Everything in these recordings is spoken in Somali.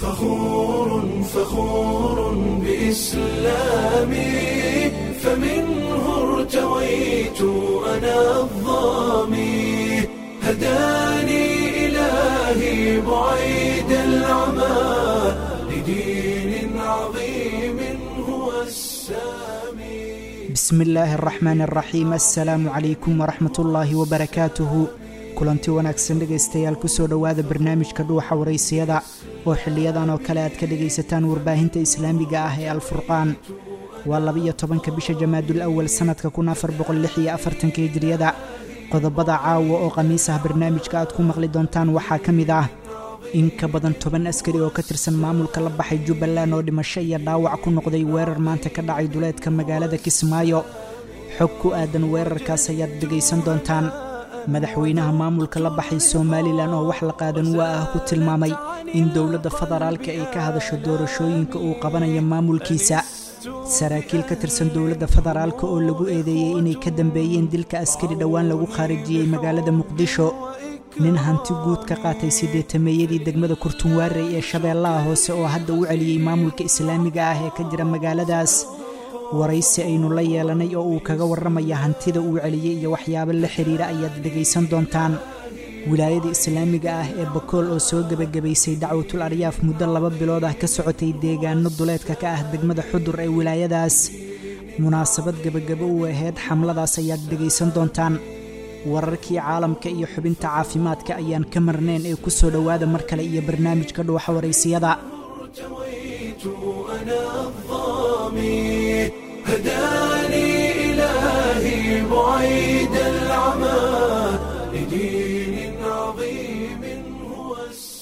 فخور فخور بإسلامي فمنه ارتويت أنا الظامي هداني إلهي بعيد العمى لدين عظيم هو السامي bismi illaahi araxmaan araxiim assalaamu calaykum waraxmat ullaahi wabarakaatuhu kulanti wanaagsan dhegaystayaal kusoo dhowaada barnaamijka dhuuxa waraysiyada oo xiliyadan oo kale aad ka dhegaysataan warbaahinta islaamiga ah ee alfurqaan waa labiyo tobanka bisha jamaadul awal sannadka kun afar boqolix iyo afartanka hijriyada qodobada caawa oo khamiis ah barnaamijka aad ku maqli doontaan waxaa ka mid ah in ka badan toban askari oo ka tirsan maamulka la baxay jubbaland oo dhimasho iyo dhaawac ku noqday weerar maanta ka dhacay duleedka magaalada kismaayo xog ku aadan weerarkaas ayaad dhegaysan doontaan madaxweynaha maamulka la baxay somalilan oo wax la qaadan waa ah ku tilmaamay in dowladda federaalka ay ka hadasho doorashooyinka uu qabanayo maamulkiisa saraakiil ka tirsan dowladda federaalka oo lagu eedeeyey inay ka dambeeyeen dilka askari dhowaan lagu khaarijiyey magaalada muqdisho nin hanti guud ka qaatay siddeetameeyadii degmada kurtunwaarey ee shabeellaha hoose oo hadda u celiyey maamulka islaamiga ah ee ka jira magaaladaas waraysi aynu la yeelanay oo uu kaga warramaya hantida uu celiyey iyo waxyaabo la xidhiira ayaad dhegaysan doontaan wilaayada islaamiga ah ee bakool oo soo gebagabaysay dacwatul aryaaf muddo laba bilood ah ka socotay deegaano duleedka ka ah degmada xudur ee wilaayadaas munaasabad gebagabo u ahayd xamladaas ayaad dhegaysan doontaan wararkii caalamka iyo xubinta caafimaadka ayaan ka marnayn ee ku soo dhowaada mar kale iyo barnaamijka dhuuxa waraysiyada ارتويت أنا الظامي هداني إلهي بعيد العمى لدين عظيم هو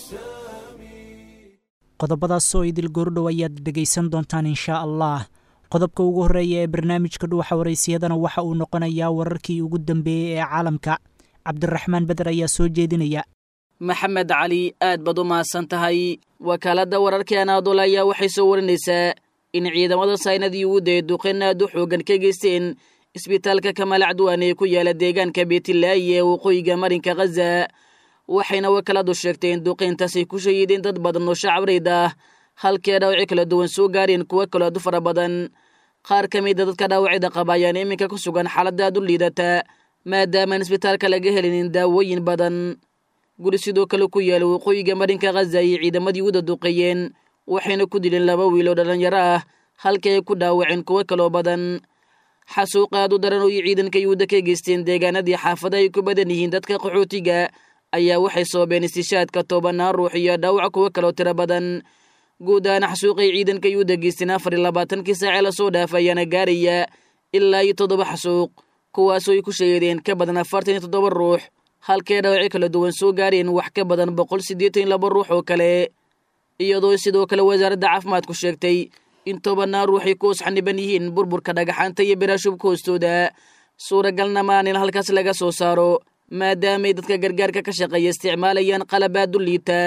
السامي qodobadaasoo idil goordhow ayaad dhegaysan doontaan inshaa allah qodobka ugu horreeya ee barnaamijka dhuuxa waraysiyadana waxa uu noqonayaa wararkii ugu dambeeyey ee caalamka cabdiraxmaan beder ayaa soo jeedinaya maxamed cali aad baad u mahadsan tahay wakaaladda wararkii anaadool ayaa waxay soo warinaysaa in ciidamada saynadii uguda ee duqeyn aad u xooggan ka geysteen isbitaalka kamaal acduwan ee ku yaala deegaanka beetilaayi ee waqooyiga marinka khaza waxayna wakaaladu sheegtay in duqeyntaasay ku shahiideen dad badan oo shacabreyd ah halkee dhaawacyo kala duwan soo gaareen kuwo kaloo aad u fara badan qaar ka mida dadka dhaawacyada qaba ayaan iminka ku sugan xaaladda aad u liidata maadaamaan isbitaalka laga helinin daawooyin badan guri sidoo kale ku yaala waqooyiga marinka khaza ayay ciidamadii uda duqeeyeen waxayna ku dileen laba wiil oo dhallinyaro ah halkii ay ku dhaawaceen kuwo kaloo badan xasuuq aad u daran oo iyo ciidanka yuhuudda ka geysteen deegaanadii xaafada ay ku badan yihiin dadka qaxootiga ayaa waxay soobeen istishaadka tobanaan ruux iyo dhaawac kuwo kaloo tiro badan guud ahaan xasuuqay ciidanka yuhuudda geysteen afar iyo labaatankii saacee lasoo dhaafay ayaana gaaraya ilaa iyo toddoba xasuuq kuwaasoo ay ku sheegeen ka badan afartan iyo toddoba ruux halkee dhaawacyo kala duwan soo gaareen wax ka badan boqol siddeetan iyo laba ruux oo kale iyadoo sidoo kale wasaaradda caafimaadku sheegtay in tobanaan ruuxay ku hoos xaniban yihiin burburka dhagaxaanta iyo biraashubka hoostooda suuragalna maanin halkaas laga soo saaro maadaamay dadka gargaarka ka shaqeeya isticmaalayaan qalabaad u liita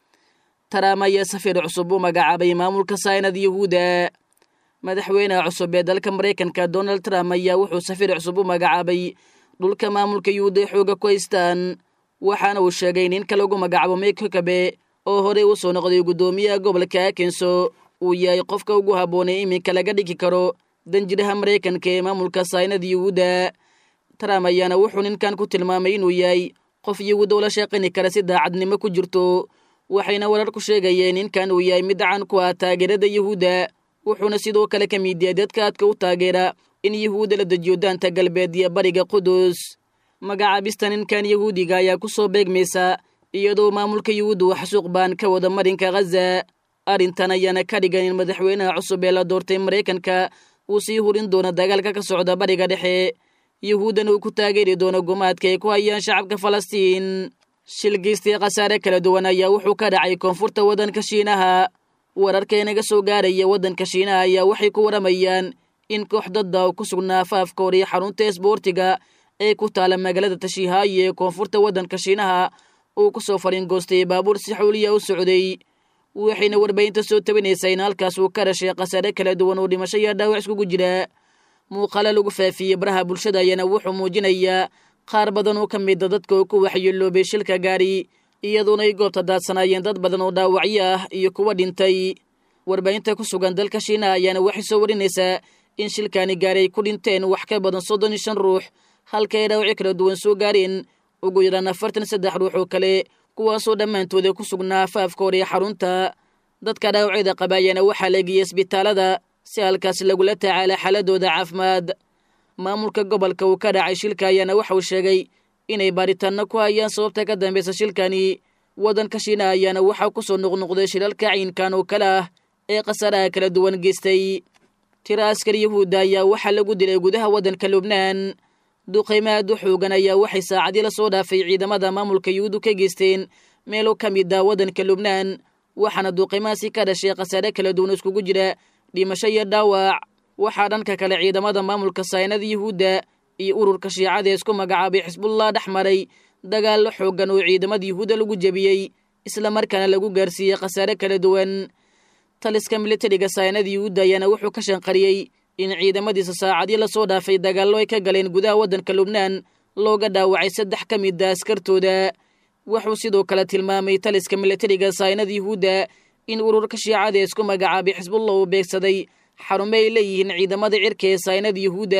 taraam ayaa safiir cusub u magacaabay maamulka saynad yahuuda madaxweynaha cusub ee dalka maraykanka donald trump ayaa wuxuu safiir cusub u magacaabay dhulka maamulka yuhuuda ee xooga ku haystaan waxaana uu sheegay ninka lagu magacaabo mike hukabe oo horey u soo noqday guddoomiyaha gobolka akenso uu yahay qofka ugu habboonay iminka laga dhigi karo danjiraha maraykanka ee maamulka saynad yuhuuda trump ayaana wuxuu ninkan ku tilmaamay inuu yahay qof yahuuda ula shaqayni kara si daacadnimo ku jirto waxayna warar ku sheegayeen ninkan uu yahay mid caan ku ah taageerada yahuudda wuxuuna sidoo kale ka mid yahay dadka aadka u taageera in yahuudda la dejiyo daanta galbeed iyo bariga qudus magacaabista ninkan yahuudiga ayaa ku soo beegmaysa iyadoo maamulka yuhuudda uu xasuuq baan ka wada marinka khaza arrintan ayaana ka dhigan in madaxweynaha cusub ee la doortay maraykanka uu sii hurin doono dagaalka ka socda bariga dhexe yuhuuddana uu ku taageeri doono gumaadka ay ku hayaan shacabka falastiin shil geystay khasaare kala duwan ayaa wuxuu ka dhacay koonfurta waddanka shiinaha wararka inaga soo gaaraya waddanka shiinaha ayaa waxay ku waramayaan in koox dadda oo ku sugnaa afaafka hor iyo xarunta esboortiga ee ku taala magaalada tashiihaayi ee koonfurta waddanka shiinaha uu ku soo fariingoostay baabuur si xuuliya u socday waxayna warbaahinta soo tabinaysaa in halkaas uu ka dhashay khasaare kala duwan oo dhimasho iyo dhaawac iskugu jira muuqaalo lagu faafiyey baraha bulshada ayaana wuxuu muujinayaa qaar badan oo ka mida dadka oo ku waxyeeloobay shilka gaari iyadoona ay goobta daadsanaayeen dad badan oo dhaawacyo ah iyo kuwa dhintay warbaahinta ku sugan dalka shiinaha ayaana waxay soo warinaysaa in shilkaani gaari ay ku dhinteen wax ka badan soddon iyo shan ruux halka ay dhaawacyo kala duwan soo gaareen ugu yaraan afartan saddex ruux oo kale kuwaasoo dhammaantooda ku sugnaa afaafka hore ee xarunta dadka dhaawacyada qaba ayaana waxaa la geeyey isbitaalada si halkaas lagula tacaala xaaladooda caafimaad maamulka gobolka uu ka dhacay shilka ayaana waxa uu sheegay inay baaritaanno ku hayaan sababta ka dambaysa shilkani waddanka shiinaha ayaana waxaa ku soo noqnoqday shilalka ciinkan oo kale ah ee khasaaraha kala duwan geystay tira askari yahuudda ayaa waxaa lagu dilay gudaha waddanka lubnaan duqaymo aad u xoogan ayaa waxay saacadii la soo dhaafay ciidamada maamulka yuhuuddu ka geysteen meelo ka mid ah waddanka lubnaan waxaana duqaymahaasi ka dhashay khasaare kala duwan iskugu jira dhimasho iyo dhaawac waxaa dhanka kale ciidamada maamulka saynada yuhuudda iyo ururka shiicada ee isku magacaabay xisbullah dhex maray dagaallo xooggan oo ciidamada yuhuudda lagu jebiyey islamarkaana lagu gaarsiiyey khasaare kala duwan taliska militariga saynada yuhuudda ayaana wuxuu ka shanqariyey in ciidamadiisa saacadii lasoo dhaafay dagaallo ay ka galeen gudaha waddanka lubnaan looga dhaawacay saddex ka mid a askartooda wuxuu sidoo kale tilmaamay taliska militariga saynada yuhuudda in ururka shiicada ee isku magacaabay xisbullah uu beegsaday xarumo ay leeyihiin ciidamada cirka ee saynada yuhuudda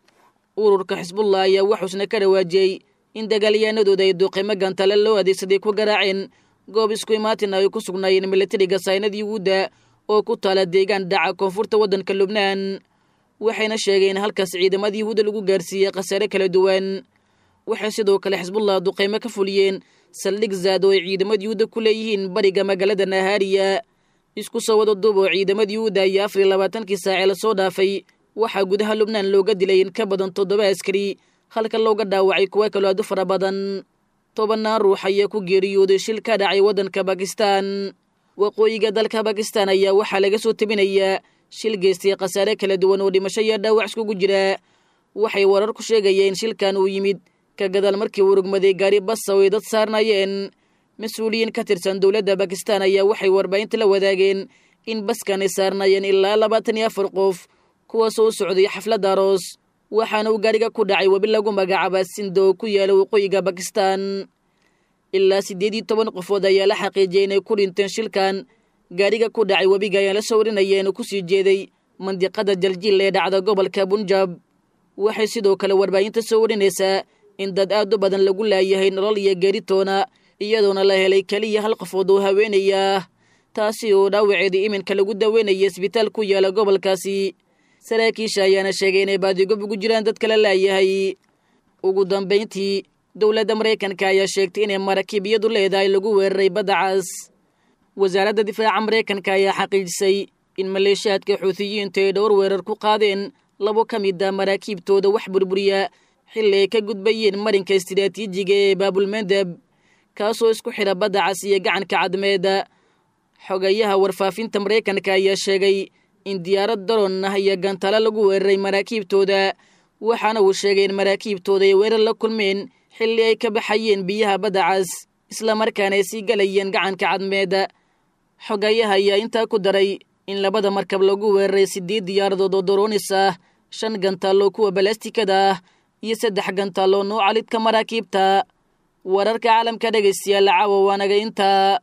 ururka xisbullah ayaa waxuusna ka dhawaajiyey in dagaalyahanadooda ay duqimo gantale loo adeegsaday ku garaaceen goob isku imaatin ay ku sugnaayeen militariga saynada yuhuudda oo ku taala deegaan dhaca koonfurta waddanka lubnaan waxayna sheegeen halkaas ciidamada yuhuudda lagu gaarsiiyey khasaare kala duwan waxay sidoo kale xisbullah duqaymo ka fuliyeen saldhig zaad oo ay ciidamada yuhuudda ku leeyihiin bariga magaalada nahaariya isku soo wada duub oo ciidamada yuhuudda iyo afar iyo labaatankii saacee lasoo dhaafay waxaa gudaha lubnaan looga dilay in ka badan toddoba askari halka looga dhaawacay kuwa kaloo aad u fara badan tobannaan ruux ayaa ku geeriyooday shil ka dhacay waddanka bakistan waqooyiga dalka bakistan ayaa waxaa laga soo tebinayaa shil geystay khasaare kala duwan oo dhimasho iyo dhaawac iskugu jira waxay warar ku sheegayeen shilkan uu yimid ka gadaal markii uu rugmaday gaari basa oo ay dad saarnayeen mas-uuliyiin ka tirsan dowladda bakistan ayaa waxay warbaahinta la wadaageen in baskan ay saarnayeen ilaa labaatan iyo afar qof kuwaasoo u socday xafladda aroos waxaana uu gaariga ku dhacay webi lagu magacaaba sindo oo ku yaala waqooyiga bakistan ilaa siddeed iyo toban qofood ayaa la xaqiijiyey inay ku dhinteen shilkan gaariga ku dhacay webiga ayaan la soo warinayeen oo kusii jeeday mandiqada jaljiil ee dhacda gobolka bunjab waxay sidoo kale warbaahinta soo warinaysaa in dad aad u badan lagu laayahay nolol iyo geeritoona iyadoona la helay keliya hal qofood oo haweenaya taasi oo dhaawaceedii iminka lagu daweynaya isbitaal ku yaala gobolkaasi saraakiisha ayaana sheegay inay baadigob ugu jiraan dad kala laayahay ugu dambayntii dowladda maraykanka ayaa sheegtay inay maraakiib iyadu leedahay lagu weeraray badda cas wasaaradda difaaca maraykanka ayaa xaqiijisay in maleeshiyaadka xuutiyiintu ay dhowr weerar ku qaadeen labo ka mid a maraakiibtooda wax burburiya xilli ay ka gudbayeen marinka istiraatiijiga ee baabulmandeb kaasoo isku xidha badda cas iyo gacanka cadmeeda xogayaha warfaafinta maraykanka ayaa sheegay in diyaarad daroon ah iyo gantalo lagu weeraray maraakiibtooda waxaana uu sheegay in maraakiibtooda ay weerar la kulmeen xilli ay ka baxayeen biyaha badda cas islamarkaana ay sii galayeen gacanka cadmeeda xogayaha ayaa intaa ku daray in labada markab lagu weeraray siddeed diyaaradood oo doroonis ah shan gantaaloo kuwa balastikada ah iyo saddex gantaaloo nuuca lidka maraakiibta wararka caalamka dhegaystayaal caawa waanaga intaa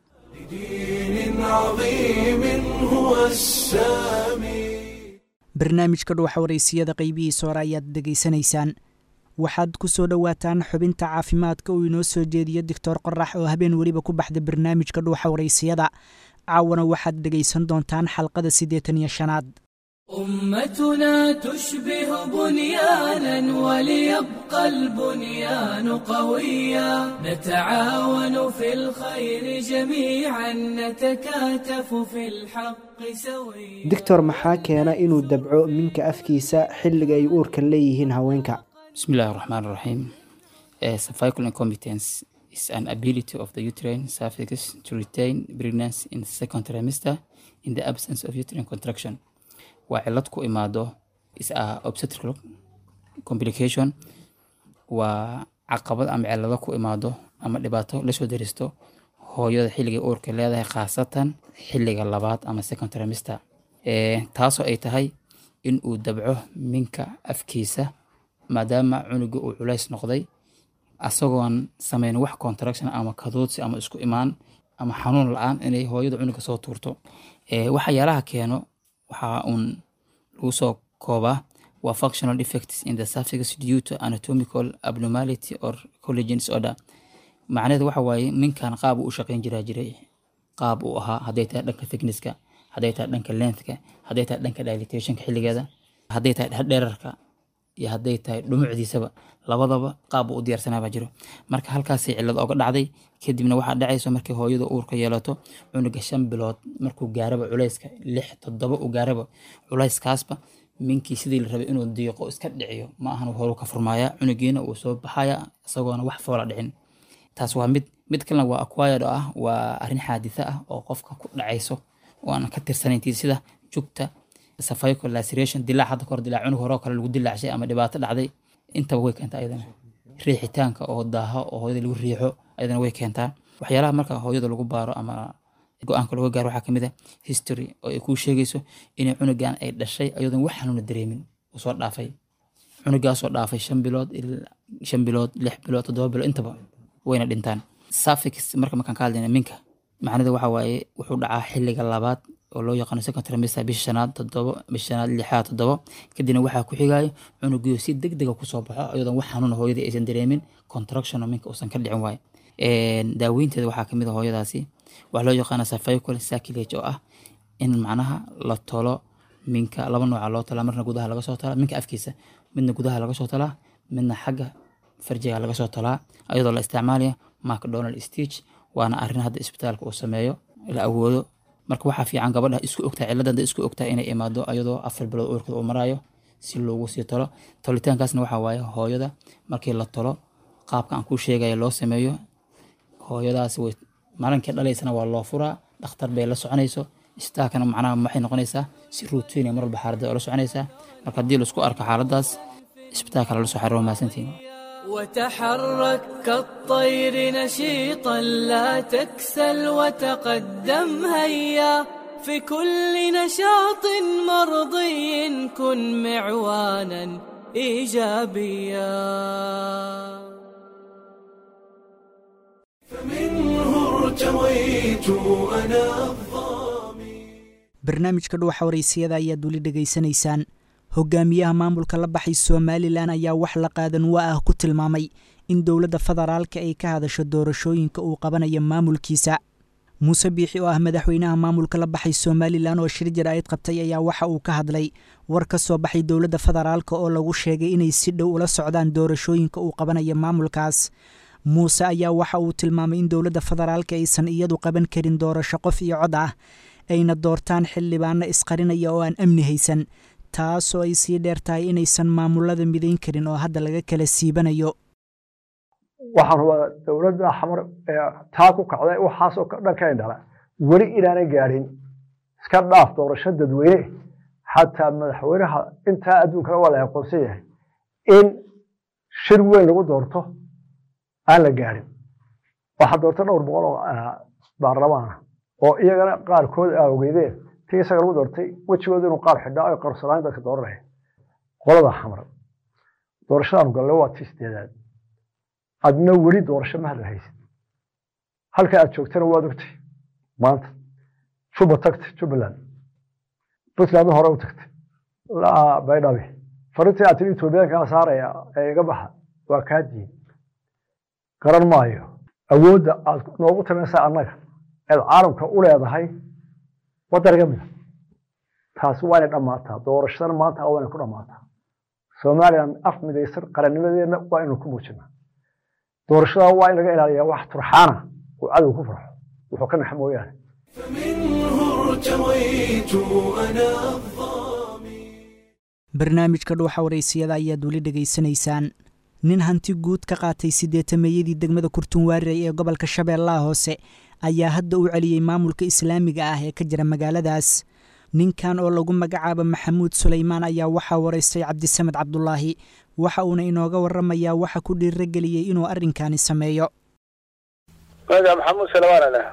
لدين عظيم هو السامي barnaamijka dhuuxa waraysiyada qaybihiisa hore ayaad dhegaysanaysaan waxaad ku soo dhowaataan xubinta caafimaadka uu inoo soo jeediyo doctor qorax oo habeen weliba ku baxda barnaamijka dhuuxa waraysiyada caawana waxaad dhegaysan doontaan xalqada siddeetan iyo shanaad أمتنا تشبه بنيانا وليبقى البنيان قويا نتعاون في الخير جميعا نتكاتف في الحق سويا doctor maxaa keena inuu dabco minka afkiisa xilliga ay uurka leeyihiin haweenka بسم الله الرحمن الرحيم uh, cervical incompetence is an ability of the uterine cervix to retain pregnancy in the second trimester in the absence of uterine contraction waa cilad ku imaado is a obstetrical complication waa caqabad ama cilado ku imaado ama dhibaato lasoo daristo hooyada xilliga uurka leedahay khaasatan xilliga labaad ama second trimester Eh, taasoo ay tahay in uu dabco minka afkiisa maadaama cunuga uu culays noqday asagoon sameyn wax contraction ama kadoodsi ama isku imaan ama xanuun la-aan inay hooyada cunuga soo tuurto waxyaalaha keeno waxaa uun lagu soo koobaa waa functional defects in the suffix due to anatomical abnormality or collagen disorder macnaheedu waxa waaye ninkan qaab uu u shaqeyn jiraa jiray qaab uu ahaa hadday tahay dhanka thicknesska hadday tahay dhanka lengthka hadday tahay dhanka dilatationka xilligeeda hadday tahay dherarka iyo hadday tahay dhumucdiisaba labadaba qaab uu u diyaarsanaa baa jiro marka halkaasay cillad oga dhacday kadibna waxaa dhacayso markii hooyada uurka yeelato cunuga shan bilood markuu gaaraba culayska lix toddoba uu gaaraba culayskaasba minkii sidii la rabay inuu diiqo iska dhiciyo ma ahan horu ka furmaaya cunugiina uu soo baxaya isagoona wax foola dhicin taas waa mid mid kalena waa acquired oo ah waa arrin xaaditha ah oo qofka ku dhacayso oo aan ka tirsanayntii sida jugta cervical laceration dilaac hadda kahor dilaac cunug hore oo kale lagu dilaacshay ama dhibaato dhacday intaba way keentaa ayadana riixitaanka oo daaho oo hooyada lagu riixo ayadana way keentaa waxyaalaha marka hooyada lagu baaro ama go-aanka looga gaaro waxaa kamid a history oo ay kuu sheegayso inay cunugan ay dhashay ayadoon wax xanuuna dareemin uu soo dhaafay cunugaasoo dhaafay shan bilood shan bilood lix bilood toddoba bilood intaba wayna dhintaan suffix marka markaan ka hadlayna minka macnada waxa waaye wuxuu dhacaa xilliga labaad oo loo yaqaano second trimester bisha shanaad toddobo bisha shanaad lixaad toddobo kadibna waxaa ku xigaayo cunugiyo si deg dega kusoo baxo ayadoon wax xanuuna hooyada aysan dareemin contraction oo minka uusan ka dhicin waayo daaweynteeda waxaa kamid a hooyadaasi waxaa loo yaqaana cervical sacrilage oo ah in macnaha la tolo minka laba nooca loo talaa marna gudaha laga soo talaa minka afkiisa midna gudaha laga soo talaa midna xagga farjiga laga soo talaa ayadoo la isticmaalaya macdonald stitch waana arrin hadda isbitaalka uu sameeyo la awoodo marka waxaa fiican gabadha isku ogtaa cilladda isku ogtaa inay imaado ayadoo afar bilood uurkada uu maraayo si loogu sii tolo tolitaankaasna waxaa waaye hooyada markii la tolo qaabka aan kuu sheegaya loo sameeyo hooyadaasi way maalinkii dhalaysana waa loo furaa dhakhtar bay la soconayso istaalkana macnaha waxay noqonaysaa si ruutiina mar walba xaaladda oo la soconaysaa marka haddii laisku arko xaaladaas isbitaalka lala soo xariiro mahadsantiin وتحرك كالطير نشيطا لا تكسل وتقدم هيا في كل نشاط مرضي كن معوانا ايجابيا فمنه ارتويت أنا الظامي barnaamijka dhuwaxa waraysiyada ayaad weli dhegaysanaysaan hogaamiyaha maamulka la baxay somalilan ayaa wax la qaadan waa ah ku tilmaamay in dowladda federaalka ay ka hadasho doorashooyinka uu qabanayo maamulkiisa muuse biixi oo ah madaxweynaha maamulka la baxay somalilan oo shir jaraa'id qabtay ayaa waxa uu ka hadlay war ka soo baxay dowladda federaalka oo lagu sheegay inay si dhow ula socdaan doorashooyinka uu qabanayo maamulkaas muuse ayaa waxa uu tilmaamay in dowladda federaalka aysan iyadu qaban karin doorasho qof iyo cod ah ayna doortaan xildhibaano isqarinaya oo aan amni haysan taasoo ay sii dheer tahay inaysan maamulada midayn karin oo hadda laga kala siibanayo waxaan rabaa dowladda xamar ee taa ku kacday waxaasoo dhan ka indhala weli inaanay gaadhin iska dhaaf doorasho dadweyne xataa madaxweynaha intaa adduunkana waa la aqoonsan yahay in shir weyn lagu doorto aan la gaadhin waxaa doorta dhowr boqol oo baarlamaana oo iyagana qaarkood aa ogeydeen tii isaga lagu doortay wejigooda inuu qaar xidhaa ay qarsanaan dadka dooranaya qolada xamar doorashadaanu galle waa tii sideedaad adna weli doorasho ma hadal haysid halka aad joogtana waad ogtay maanta juba tagtay jubbaland puntland hore u tagtay baydhabe farintii aad tiri etoobiyaankaa saaraya ee iga baxa waa kaa diin garan maayo awoodda aad noogu tamaysaa annaga eed caalamka u leedahay wadaniga mida taasi waa inay dhammaataa doorashadana maanta waa inay ku dhammaataa somalilan af midaysan qarannimadeenna waa inaynu ku muujinaa doorashada waa in laga ilaaliyaa wax turxaana uu cadow ku farxo wuxuu ka naxa mooyaane فمنه ارتويت أنا الظامي barnaamijka dhuuxa waraysiyada ayaad weli dhegaysanaysaan nin hanti guud ka qaatay siddeetameeyadii degmada kurtunwaariray ee gobolka shabeellaha hoose ayaa hadda u celiyey maamulka islaamiga ah ee ka jira magaaladaas ninkan oo lagu magacaabo maxamuud sulaymaan ayaa waxaa waraystay cabdisamed cabdulaahi waxa uuna inooga waramayaa waxa ku dhiirageliyey inuu arrinkani sameeyo magaca maxamuud salawaan leh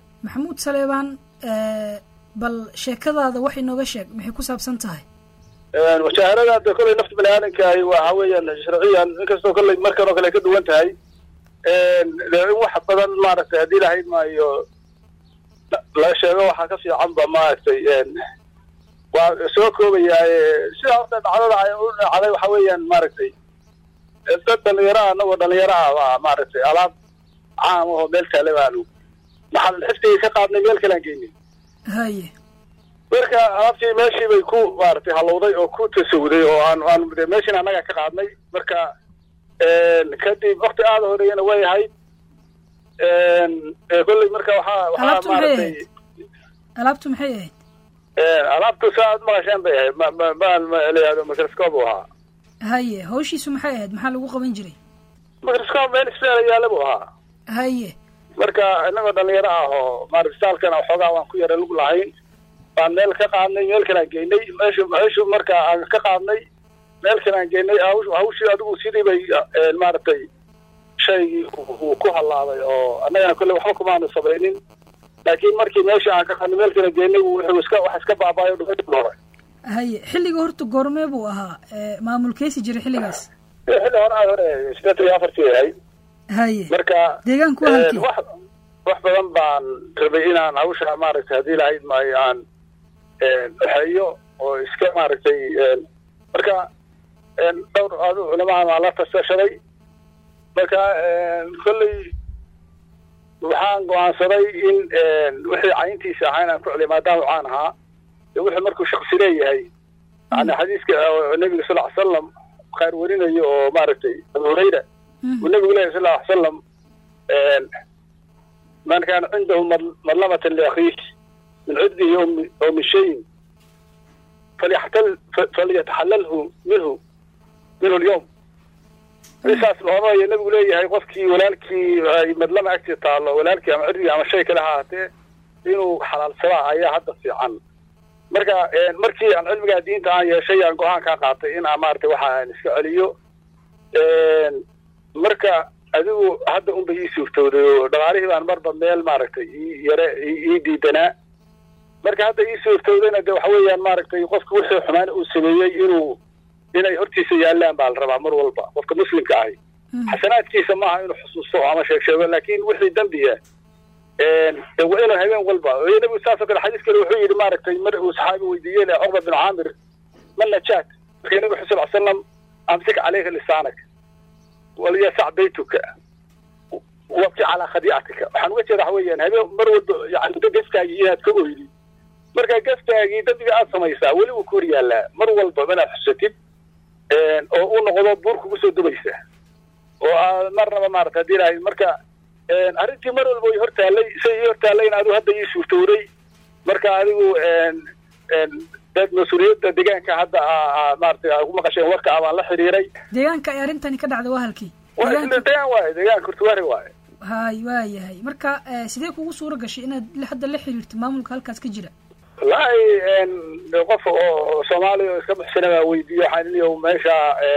maxamuud saleebaan bal sheekadaada wax inooga sheeg maxay ku saabsan tahay mujaahadada de kolley nafta bani aadamkaahi waxa weeyaan sharciyan inkastoo kolley markan oo kale ay ka duwan tahay de in wax badan maaragtay haddii lahayd maayo la sheego waxaa ka fiicanba maaragtay waa soo koobayaa sida horta dhacdada ay u dhacday waxa weeyaan maaragtay dad dhalinyaraha anagoo dhalinyaraha baa maaragtay alaab caam ahoo meel taale baanu maxaan xifdigii ka qaadnay meel kalean geynay haye marka alaabtii meeshii bay ku maaragtay halowday oo ku tasawuday oo aan aan de meeshin annaga ka qaadnay marka kadib wakti aada horeeyana way ahayd kolley marka waxaa waxaa Alaabtu maxay maaragtay ahayd? alaabtu maxay ahayd alaabtu saa aad maqasheen bay ahayd ma ma ma ma layihahdo microscope uu ahaa haye hawshiisu maxay ahayd maxaa lagu qaban jiray microscope meel isbeela yaala buu ahaa haye marka inagoo dhalinyaro ah oo maaragtay saalkana waxoogaa waan ku yara lug lahayn baan meel ka qaadnay meel kalean geynay meeshu meeshu marka aan ka qaadnay meel kalean geynay hawsh- hawshii adigu sidii bay eh, maaragtay shaygii uu- uu ku halaabay oo annagana kolley waxba kumaanu samaynin laakiin markii meeshii aan ka qaadnay meel kale geynay wuxuu iska wax iska baabaayo dhumay hore haye xilliga horta goormee buu ahaa ee, maamulkeysi jiray xilligaas xilli hore aad hore sideetan iyo afartii ahayd haye marka deegaanku eh, halkii wax wax badan baan rabay inaan hawsha maaragtay haddii lahayd maayo aan waxeeyo oo iska maaragtay marka dhowr adu culamahan waa la tasashaday marka kolley waxaan go-aansaday in wixii cayntiisa ahaa inaan ku celiyo maadaama caan ahaa dee wuxuu markuu shaksi leeyahay yani xadiiska oo nebiga sal ly salam khayr warinayo oo maaragtay abu hurayra uu nebigu leeyahy sal ly salam man kaana cindahu mad- madlamatan liakhiih min cudbihi oo mi- oo min shayin falyaxtal falyataxalalhu minhu minhu lyawm saas loodanayo nebigu leeyahay qofkii walaalkii ay madlama agtii taallo walaalkii ama cirdigii ama shay kale ha ahaatee inuu xalaalsadaa ayaa hadda fiican marka markii aan cilmigaa diinta aan yeeshay aan go-aan kaa qaatay in aan maaragtay waxa aan iska celiyo marka adigu hadda unba ii suurtooday oo dhaqaalihii baan marba meel maaragtay ii yare ii diidanaa marka hadda ii suurtoodayna de waxa weeyaan maaragtay qofka wixii xumaan uu sameeyey inuu inay hortiisa yaallaan baa la rabaa mar walba qofka muslimka ahi xasanaadkiisa maaha inuu xusuusto ama sheeg sheego laakiin wixii dembiya de waa inuu habeen walba iyo nebigu saasoo kale xadiis kale wuxuu yidhi maaragtay mar uu saxaabi weydiiyey le cuqba bin caamir ma najaat marka nebigu xu sal slam amsik caleyka lisaanak walyasac baytuka wabki calaa khadiicatika waxaan uga jeeda waxa weeyaan habeen mar walba yani da gaskaagii inaad ka oydi marka gaskaagii dambiga aad samaysaa weli wuu ku hor yaallaa mar walba inaad xusatid oo u noqdo buur kugu soo dubaysa oo aad marnaba maarata hadii lahayd marka arrintii mar walba way hortaallay say ii hortaallayna adigu hadda ii suurtowday marka adigu dad mas-uuliyadda deegaanka hadda maarata ku maqasheen warka ah baan la xiriiray deegaanka ay arrintani ka dhacda waa halkii deegaan waaye deegaanka kurtuwaari waaye hay waa yahay marka eh, sidee kugu suura gashay inaad la- hadda la xiriirto maamulka halkaas ka jira wallaahi qof oo soomaaliya oo iska buxsana baa weydiiye waxaan iniyo meesha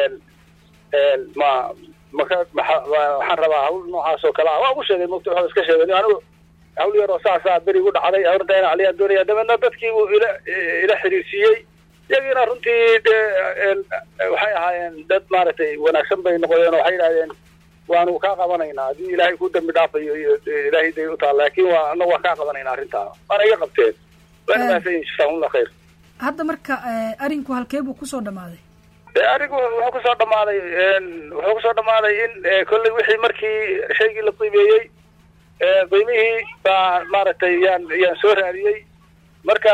ma maka maxa- ma- waxaan rabaa hawl noocaas oo kale ah waa ugu sheegay mugta waxaa iska sheegay anigu hawl yar oo saasaa beri gu dhacday horta in aliyaan doonaya dabeedna dadkii buu ila ila xiriirsiiyey iyagiina runtii de waxay ahaayeen dad maaragtay wanaagsan bay noqdeen oo waxay yidhahdeen waanu kaa qabanaynaa haddii ilaahay ku dambi dhaafayo iyo ilaahay day u taal laakiin waa anagu waan kaa qabanaynaa arrintaa waana iga qabteen waana mahadsan yihin jazakumullah khayr hadda marka eh, arinku halkee buu kusoo dhammaaday de arigu wuxuu kusoo dhamaaday wuxuu kusoo dhamaaday in kolley wixii markii shaygii la qiimeeyey qiimihii baa maaragtay yaan yaan soo raadiyey marka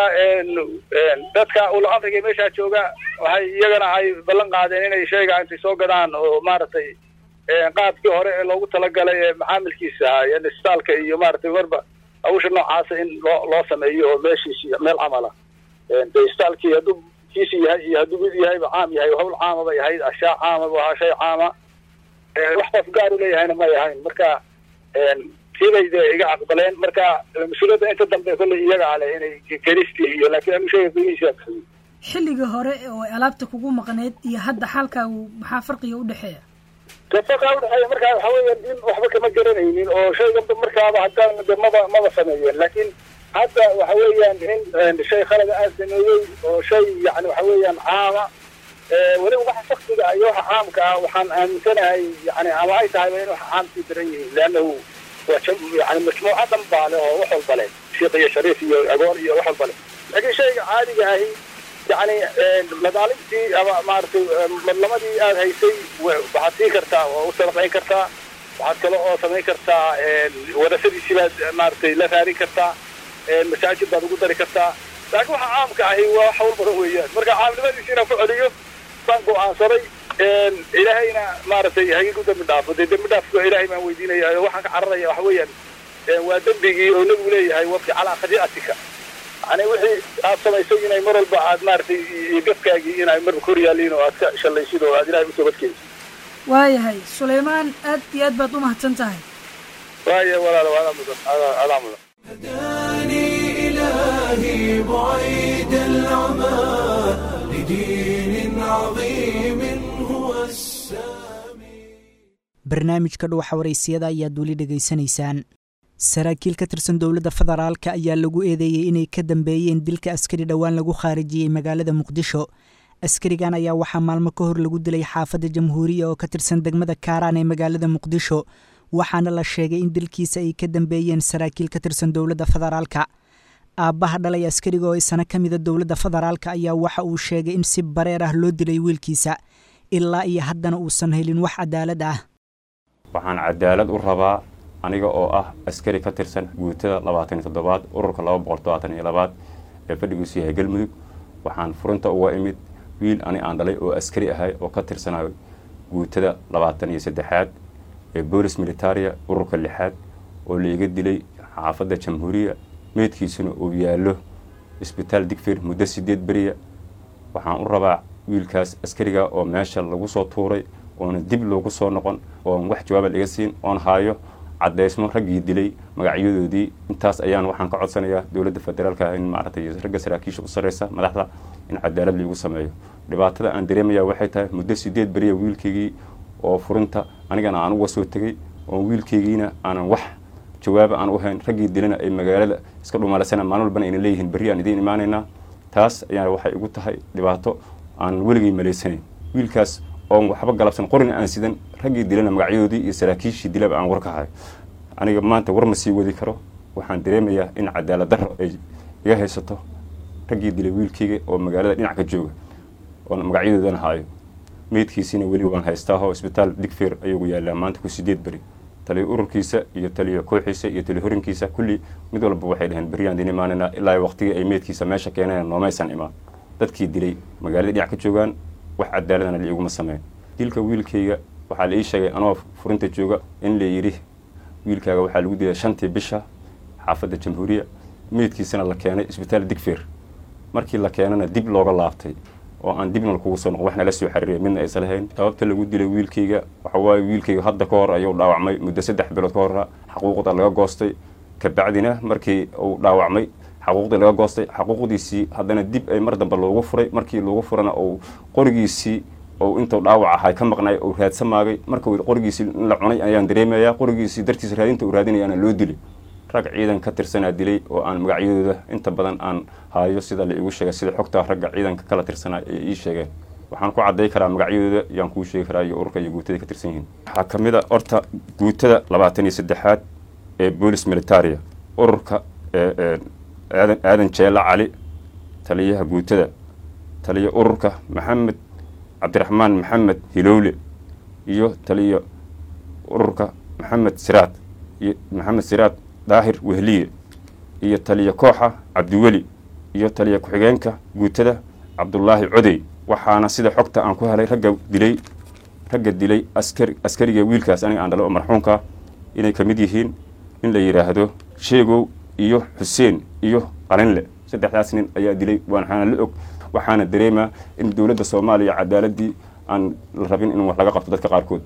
dadka ula amriga meeshaa jooga waxay iyagana ay ballan qaadeen inay shayga intay soo gadaan oo maaragtay qaabkii hore ee loogu talagalay ee macaamilkiisa ahaa yani isbitaalka iyo maaragtay marba hawsha noocaasa in loo loo sameeyo oo meeshiisi meel camala de isbitaalkii hadduu kiisi yahay iyo hadduu mid yahayba caam yahay hawl caama bay ahayd ashyaa caama bu ahaa shay caama wax qof gaar u leeyahayna may ahayn marka kiibay de iga aqbaleen marka mas-uuliyadda inta dambe kolley iyaga ale inay kelistii iyo laakiin anu shayga qiimihiisa bixiyey xilliga hore oo ay alaabta kugu maqneed iyo hadda xaalkaagu maxaa farqiga u dhexeeya tafaqa udhexeeya markaa waxa weeyaan in waxba kama garanaynin oo shayga markaaba haddaan de maba maba sameeyeen laakiin hadda waxa weeyaan in shay khalada aan sameeyey oo shay yani waxa weeyaan caama weliba waxa shaksiga iyo waxa caamka ah waxaan aaminsanahay yani ama ay tahay in waxa caamkii daran yihiin leannahu waa yani majmuuca dhan baa le oo wax walba leh shiiq iyo shariif iyo agoon iyo wax walba leh laakiin shayga caadiga ahi yani madaalimtii ama maaragtay madlamadii aad haysay waxaad siin kartaa oo u sadaqayn kartaa waxaad kale oo samayn kartaa warasadiisii baad maaragtay la raadin kartaa masaajid baad ugu dari kartaa laakiin waxa caamka ahi waa wax hawl badan weeyaan marka caamnimadiisi inaan ku celiyo baan go'aansaday ilaahayna maaragtay hagigu dembi dhaafo dee dembi dhaafka ilaahay baan weydiinaya waxaan ka cararaya waxa weeyaan waa dembigii oo nebigu leeyahay wabki calaa khadii'atika yani wixii aad samaysay inay mar walba aad maaragtay gafkaagii inay marba kor yaaliin oo aad ka shallaysid oo aad ilahay usoo badkeysid waayahay sulaymaan aad iyo aad baad u mahadsan tahay waaya walaalo adaa mudan adaa mudan هداني إلهي بعيد العمى لدين عظيم هو السامي barnaamijka dhuuxa waraysiyada ayaad weli dhegaysanaysaan saraakiil ka tirsan dowladda federaalka ayaa lagu eedeeyey inay ka dambeeyeen dilka askari dhowaan lagu khaarijiyey magaalada muqdisho askarigan ayaa waxaa maalmo ka hor lagu dilay xaafadda jamhuuriya oo ka tirsan degmada kaaraan ee magaalada muqdisho waxaana la sheegay in dilkiisa ay ka dambeeyeen saraakiil ka tirsan dowladda federaalka aabbaha dhalay askariga oo isana ka mida dowladda federaalka ayaa waxa uu sheegay in si bareer ah loo dilay wiilkiisa ilaa iyo haddana uusan helin wax cadaalad ah waxaan cadaalad u rabaa aniga oo ah askari ka tirsan guutada labaatan iyo toddobaad ururka laba boqol todobaatan iyo labaad ee fadhigiisu yahay galmudug waxaan furinta uga imid wiil ani aan dhalay oo askari ahay oo ka tirsanayo guutada labaatan iyo saddexaad ee boolis militaria ururka lixaad oo laiga dilay xaafadda jamhuuriya meydkiisuna uu yaallo isbitaal digfir muddo sideed beriya waxaan u rabaa wiilkaas askariga oo meesha lagu soo tuuray oona dib loogu soo noqon oon wax jawaaba laga siin oon haayo caddaysmo raggii dilay magacyadoodii intaas ayaan waxaan ka codsanayaa dowladda federaalka in maaragtay ragga saraakiisha u sarreysa madaxda in cadaalad liigu sameeyo dhibaatada aan dareemaya waxay tahay muddo sideed beriya wiilkaygii oo furinta anigana aan uga soo tegey oo wiilkaygiina aanan wax jawaaba aan u hayn raggii dilana ay magaalada iska dhumaalaysana maalin walbana ayna leeyihiin berri aan idiin imaanaynaa taas ayaa waxay igu tahay dhibaato aan weligay malaysanayn wiilkaas oon waxba galabsan qorina aan sidan raggii dilana magacyadoodii iyo saraakiishii dilaba aan war ka hayo aniga maanta war ma sii wadi karo waxaan dareemayaa in cadaalad darro ay iga haysato raggii dilay wiilkayga oo magaalada dhinac ka jooga oon magacyadoodana haayo meydkiisiina weli waan haystaaho isbitaal digfeer ayugu yaallaa maanta ku sideed beri taliyo ururkiisa iyo taliyo kooxiisa iyo taliyo horinkiisa kulli mid walba waxay dhaheen beriyaan din imaanaynaa ilaa waqtigii ay meydkiisa meesha keeneen noomaysan imaan dadkii dilay magaalada dhinac ka joogaan wax cadaaladana liiguma sameyn dilka wiilkayga waxaa la ii sheegay anoo furinta jooga in la yidhi wiilkaaga waxaa lagu dilay shantii bisha xaafadda jamhuuriya meydkiisana la keenay isbitaal digfeer markii la keenana dib looga laabtay oo aan dibna kugu soo noqon waxna la soo xariiriya midna aysan lahayn sababta lagu dilay wiilkayga waxa waaye wiilkayga hadda ka hor ayuu dhaawacmay muddo saddex bilood ka hora xaquuqda laga goostay kabacdina markii uu dhaawacmay xaquuqdii laga goostay xaquuqdiisii haddana dib ay mar dambe loogu furay markii loogu furana uu qorigiisii ou intuu dhaawac ahay ka maqnay uu raadsamaagay marka qorigiisii in la cunay ayaan dareemayaa qorigiisii dartiisa raadinta uu raadinayaana loo dilay rag ciidan ka tirsanaa dilay oo aan magacyadooda inta badan aan haayo sida la iigu sheegay sida xogta ragga ciidanka kala tirsanaa ay ii sheegeen waxaan ku cadday karaa magacyadooda yaan kuu sheegi karaa iyo ururka iyo guutada ka tirsan yihiin waxaa ka mid a horta guutada labaatan iyo saddexaad ee boolis militaria ururka aadan aadan jeela cali taliyaha guutada taliya ururka maxamed cabdiraxmaan maxamed hilowle iyo taliya ururka maxamed siraad iyo maxamed siraad daahir wehliye iyo taliya kooxa cabdiweli iyo taliya ku-xigeenka guutada cabdulaahi codey waxaana sida xogta aan ku helay ragga dilay ragga dilay askari askariga wiilkaas aniga aan dhalo oo marxuumka inay ka mid yihiin in la yidhaahdo sheegow iyo xuseen iyo qalinle saddexdaas nin ayaa dilay waxaana la og waxaana dareemaa in dowladda soomaaliya cadaaladii aan la rabin in wax laga qabto dadka qaarkood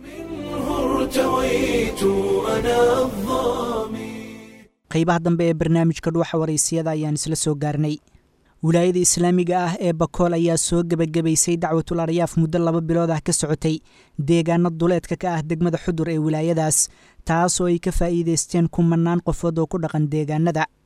ارتويت أنا الظامي qaybaha dambe ee barnaamijka dhuuxa waraysiyada ayaan isla soo gaarnay wilaayada islaamiga ah ee bakool ayaa soo gebagabaysay dacwatul aryaaf muddo laba bilood ah ka socotay deegaano duleedka ka ah degmada xudur ee wilaayadaas taas oo ay ka faa'iidaysteen kumanaan qofood oo ku dhaqan deegaanada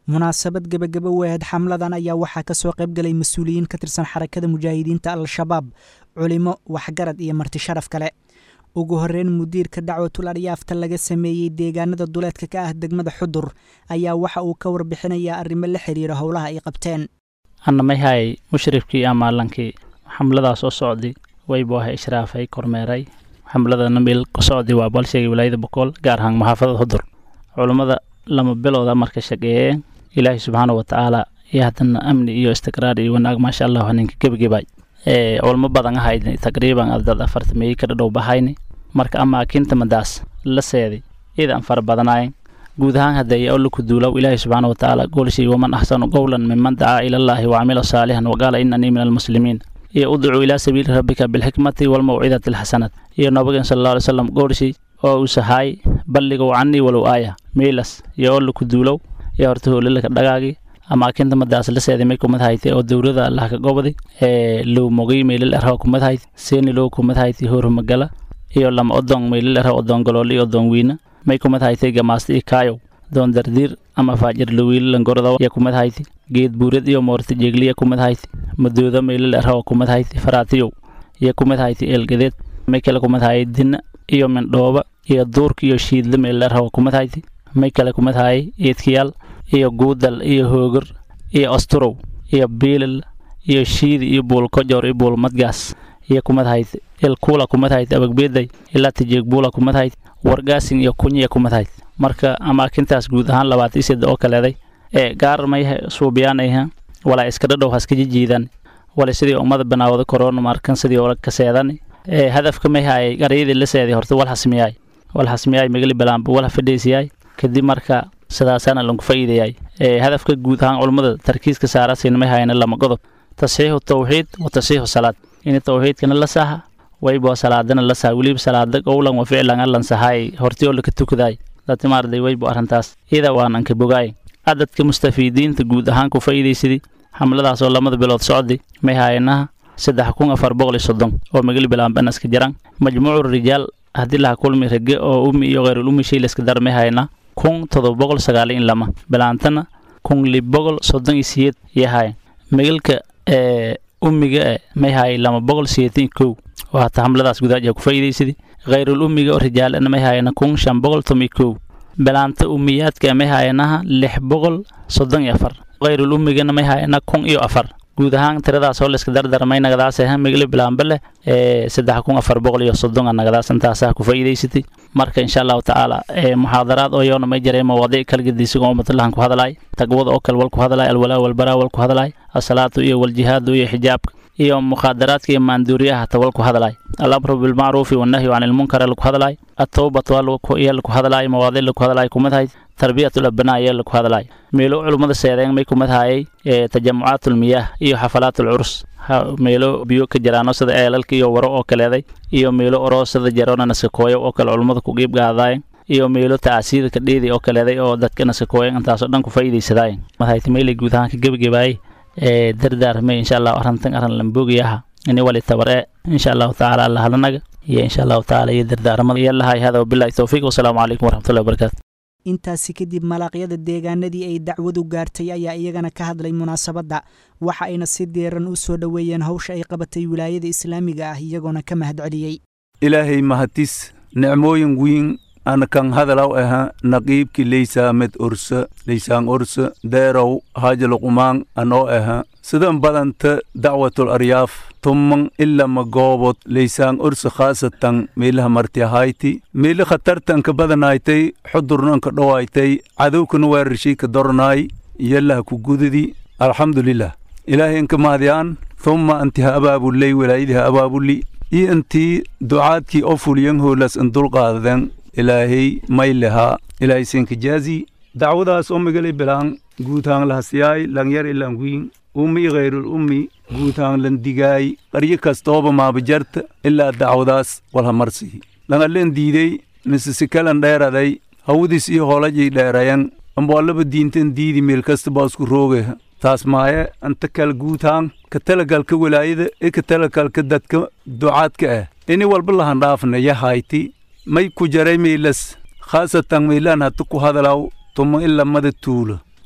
munaasabad gebagabo wehed xamladan ayaa waxaa kasoo qaybgalay mas-uuliyiin ka tirsan xarakada mujaahidiinta al-shabaab culimo waxgarad iyo marti sharaf kale ugu horeyn mudiirka dacwatul aryaafta laga sameeyey deegaanada duleedka ka ah degmada xudur ayaa waxa uu ka warbixinayaa arrimo la xiriira howlaha ay qabteen annamahay mushrifkii amaalankii xamladaas oo socdi waybuaha ishraafay kormeeray xamladana meel ku socdi waa balsheegay wilaayada bokool gaar ahaan maxaafadada xudur culummada lama bilowda marka shaqeeyeen ilaahay subxaana wa tacaala iyo haddana amni iyo istiqraar iyo wanaag maasha allah ninka gebagabay culmo badan ahayd taqriiban dad afartameeyey ka dhadhow bahayni marka amaakinta madaas la seeday iidan fara badanaayeen guud ahaan hadeeye alla ku duulow ilaahay subxaana wa tacaala goolshay waman axsanu qowlan miman dacaa ilallaahi wacamila saalixan waqaala inanii min almuslimiin iyo udcuu ilaa sabiili rabbika bilxikmati walmawcidati alxasanat iyo nabageen sala alla alay slam goolshay oo uu sahaay balligow canii walow aaya miilas iyo alla ku duulow iyo horta hoolilaka dhagaagii amaakinta madaas la seeday may kumad haytay oo dowlada allah ka gobday ee low mogay meylil erha kumad hayt seeni low kumad haytay hoormagala iyo lama odong meylil erha odong galool iyo odong wiina may kumad haytay gamaasta iyo kaayow doon dardiir ama faajir lawiili langorada ya kumad hayti geed buurad iyo moorta jeegliya kumad hayti madooda meylil erha oo kumad hayti faraatiyow iyo kumad hayti eelgadeed may kale kumad hayay dina iyo mindhooba iyo duurka iyo shiidla meylil erha oo kumad hayti may kale kumad hayay eedkiyaal iyo guudal iyo hoogor iyo asturow iyo biilal iyo shiidi iyo buulkojoor iyo buulmadgaas iyo kumad hayd ilkuula kumad hayd abagbeeday ilaa tijeegbuula kumad hayd wargaasin iyo kunya kumad hayd marka amaakintaas guud ahaan labaatan iseda oo kaleeday ee gaar may suubiyaanayha walaa iska dhadhow haska jijiidan wala sidii ummada banaawada korona markan sidii ola kaseedan ee hadafka may haayay garyadii la seeday horta wal hasmiyaay wal hasmiyaay magali balaanba wal hafadheesiyaay kadib marka sidaasaana lagu faa'iidayay ee hadafka guud ahaan culummada tarkiiska saarasayna may hayana lama godob tasxiixu tawxiid wa tasxiixu salaad in tawxiidkana la saha waybo salaadana la saha weliba salaada qowlan wa ficlan allan sahaay hortiyoo laka tukaday datimaarday waybo arrintaas iyada waanan ka bogaay cadadka mustafiidiinta guud ahaan ku faa'iidaysadii xamladaas oo lamada bilood socdi may haayanaha saddex kun afar boqol iyo soddon oo magali bilaanbanaska jiran majmuucu rijaal haddii laha kulmi rage oo ummi iyo khayrul ummi shay layska dar may haayana kun todoba boqol sagaal iyo lama bilaantana kun lib boqol soddon iyo siyeed iyo haaya magalka ee ummiga e may haayay lama boqol siyeetan iyo kow oo hata xamladaas gudaaja ku faa'iidaysadii khayrul ummiga oo rijaalana may haayana kun shan boqol tom iyo kow bilaanta ummiyaadka may haayanaha lix boqol soddon iyo afar khayrul ummigana may haayana kun iyo afar guud ahaan tiradaas oo layska dardarmay nagadaas aha migli bilaanba leh ee saddex kun afar boqol iyo soddon a nagadaas intaasaa ku faa'iidaysatay marka insha allahu tacaala ee muxaadaraad oo yoona may jiray mawaadiic kala gedisigoo ummatallahan ku hadlaay tagwada oo kale wal ku hadlaay alwalaa walbaraa wal ku hadlaay asalaatu iyo waljihaadu iyo xijaabka iyo mukhaadaraadka iyo maanduuriyaha hata wal ku hadlaay alamru bilmacruufi wannahyu can ilmunkar laku hadlaay atowbatu iyo laku hadlaay mawaadiic laku hadlaay kumadahay tarbiyatul abnaa iyo laku hadlaay meelo culummada seedeen may kumad haayay ee tajamucaatulmiyaah iyo xafalaatul curus meelo biyo ka jiraano sida eelalka iyo waro oo kaleeday iyo meelo oroosada jaroona naskakooyo oo kale culummada ku qiib gaadaayen iyo meelo taasiida ka dheedi oo kaleeday oo dadka naskakooyen intaasoo dhan ku faa'iidaysadaayen madahayta meelay guud ahaan ka gebagabaayay ee dardaarmay insha allahu arrintan arrin lamboogiyaha ini wali tabaree insha allahu tacaala allahalanaga iyo insha allahu tacaala iyo dardaaramada iyo lahay hada wabillahi towfiiq wasalaamu calaykum waraxmatullahi wabarakaatu intaasi kadib malaaqyada deegaanadii ay dacwadu gaartay ayaa iyagana ka hadlay munaasabadda waxa ayna si diiran u soo dhoweeyeen hawsha ay qabatay wilaayada islaamiga ah iyagoona ka mahadceliyey ilaahay mahadis nicmooyin wiin ana kan hadalaw aha naqiibki leysaamed orsa leysaan orsa deerow haajaluqumaan anoo aha sidan badanta dacwatul aryaaf tumman ilama goobod leysaan orsa khaasatan meelaha martiahayti meeli khatartanka badanaaytay xudurnanka dhowaaytay cadowkana weerarshayka dornaay yalaha ku gududi alxamdulilah ilaahay inka mahadyaan thumma antiha abaabuley walaayadiha abaabuli iyo intii ducaadkii oo fuliyan hoolas in dulqaadaden ilaahay maylehaa ilaahay senkajaazi dacwadaas oo migali bilaan guutaan lahasyaay langyar ilanguyin ummi ghayrul ummi guutaan landigaay qaryo kastooba maabajarta ilaa dacwadaas walhamarsihi langaleen diidey misisikalan dheeraday hawadiis iyo hoolajay dheerayan amboallaba diintan diidi meel kasta baa isku roogeha taas maaye anta kal guutaan ka talagalka walaayada ee ka talagalka dadka ducaadka ah ini walba lahandhaafna yahayti may ku jaray meelas khaasatan meelaan hata ku hadalaw tuma ilamada tuulo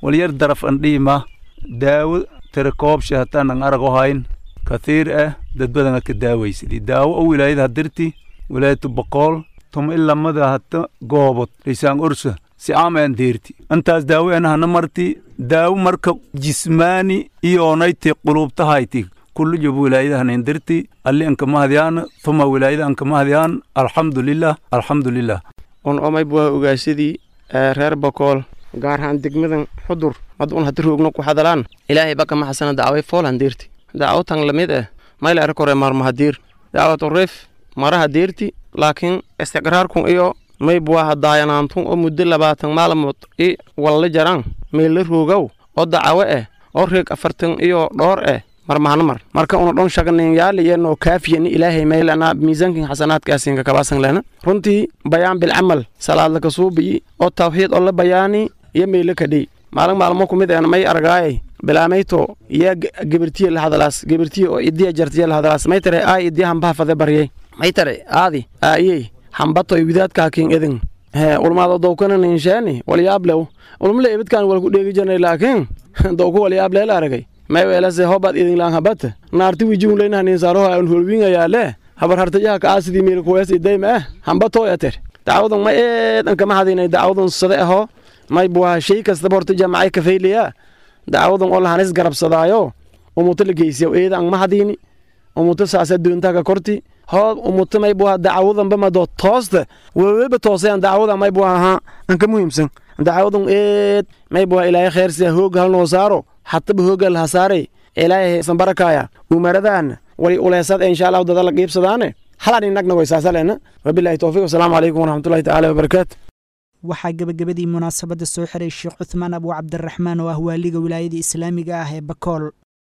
walyar daraf andhiima daawo tirakoobsha hataanan arag ohayn kathiir ah dad badana ka daawaysadi daawo o wilaayada hadirti wilaayatu boqool tuma ilamada hata goobod laysaan orsa si aamayan deerti antaas daawo anahana marti daawo marka jismaani iyoonayte qulubtahayti kullu job wilaayada hanin dirti alli anka mahadyaan tuma wilaayada anka mahadyaan alxamdulilah alxamdulilah un omay buwa ogaasadii reer bokool gaar ahaan degmadan xudur mad un hadi roogno ku hadalaan ilaahay baka maxasana dacway foolan deerti dacwatan lamid ah mayla arkore marmahadiir dacwatu rif maraha deerti laakiin istiqraarkun iyo may buwa hadaayanaantun oo muddo labaatan maalmood i walla jaraan meella roogow oo dacawo ah oo reeg afartan iyo dhoor ah marmahana mar marka una dhon shaganin yaali yenoo kaafiyani ilaahay maylana miisaankin xasanaadkaasinka kabaasan lena runtii bayaan bilcamal salaad laka suubiyi oo tawxiid oo la bayaani iyo meyla kadhey maalin maalmo kumid een may argaayay bilaamayto yaa gebirtiye la hadalaas gebirtiye oo idiya jartiye la hadalaas may tare aa idiya hambaha fade baryay may tare aadi aayey hambato widaadkaakin edin hee ulmaado dowkana ninsheeni walyaablew ulmale ebidkaan walku dheegi jirnay laakiin dowku walyaablee la aragay may weelase hobaad idinlaan habata naarti wijiunleyna haninsaaraho aan holwingayaale habar hartayaha ka aasidii miilkuwees idayma ah hambatoo yater dacwadan may eedan kama hadinay dacwadan sade aho may buwaha shay kastaba horta jamacay kafayliya dacwadan oo lahanis garabsadaayo umuto la geysiya eedan ma hadini umuto saasa doontaaka korti hoo umuto may buwaha dacwadanba mado toosta weweba toosayan dacwadan may buwaha ahaa anka muhiimsan dacwadan eed may buwaha ilaahay kheersiya hoog halnoo saaro hataba hoogal hasaaray ilaahay sanbarakaaya umaradaan wali uleesad insha allahu dada la qiibsadaane halan inagna way saasalena wabilahi towfiiq wasalaamu calaykum waraxmatullahi tacaala wabarakaatu waxaa gebagabadii munaasabadda soo xiray sheekh cuthmaan abu cabdiraxmaan oo ah waaliga wilaayada islaamiga ah ee bakool